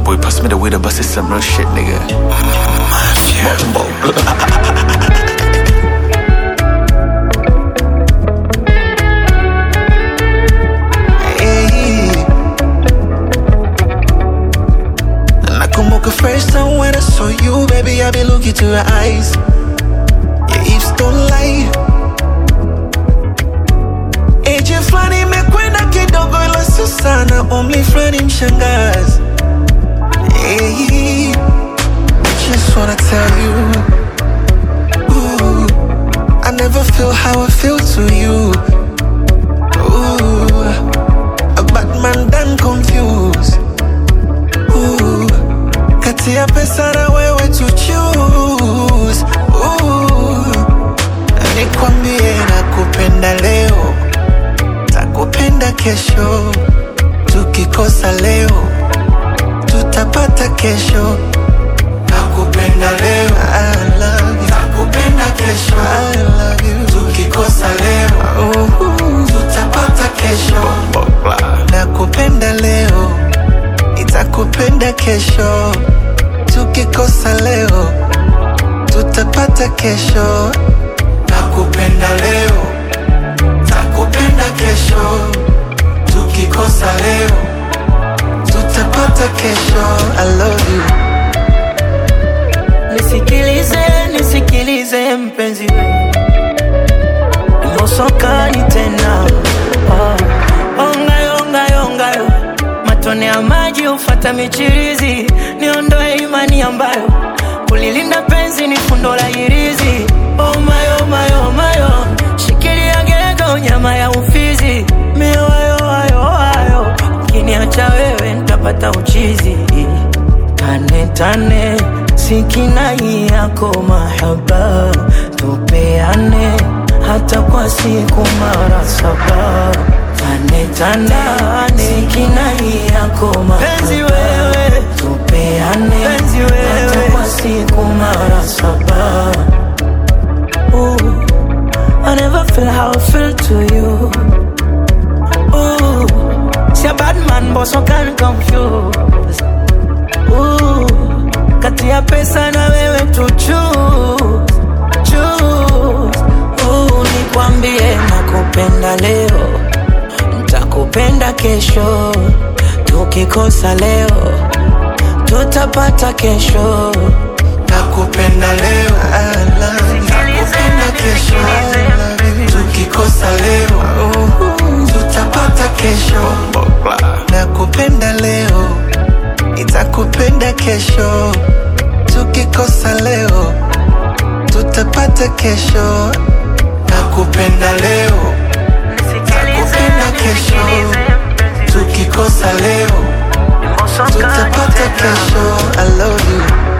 boy pass me the weed, but it's some real shit, nigga. Hey. Nakumbuka first time when I saw you, baby, I be looking to your eyes. Your hips don't lie. Age fulani imekwenda kidogo, ila sio sana. Umri fulani mshangazi. Hey. Just wanna tell you, ooh, I never feel how I feel to you. Ooh, a bad man done confused. Ooh, kati ya pesa na wewe to choose. Ooh, nikwambie nakupenda leo, takupenda kesho. Tukikosa leo, tutapata kesho. Nakupenda leo, I love you. Nakupenda kesho, I love you. Tukikosa leo, uh, tutapata kesho. Nakupenda leo, nitakupenda kesho. Tukikosa leo, tutapata kesho. Nakupenda leo, takupenda kesho. Tukikosa leo, tutapata kesho. I love you. Nisikilize, nisikilize mpenzi mosokani tena oh. Ongayo, ongayo, ongayo matone ya maji ufata michirizi niondoe imani ambayo kulilinda penzi ni fundo la hirizi oh mayo, mayo, mayo shikilia gego nyama ya ufizi mioyo ayo, ayo ukiniacha wewe ntapata uchizi tane tane sikinai yako mahaba tupeane hata kwa siku mara saba tane tane sikinai yako mahaba wewe tupeane penzi wewe hata kwa siku mara saba Ooh, I never feel how I feel to you Ooh, see a bad man but so can confuse Ooh, kati ya pesa na wewe tu choose, choose. Ooh, nikwambie nakupenda leo, nitakupenda kesho. Tukikosa leo, tutapata kesho. Nakupenda leo, I love you. Nakupenda kesho, I love you. Tukikosa leo, uh, tutapata kesho. Nakupenda leo, nitakupenda kesho. Tukikosa leo, tutapata kesho. Nakupenda leo, nakupenda kesho. Tukikosa leo, tutapata kesho. I love you.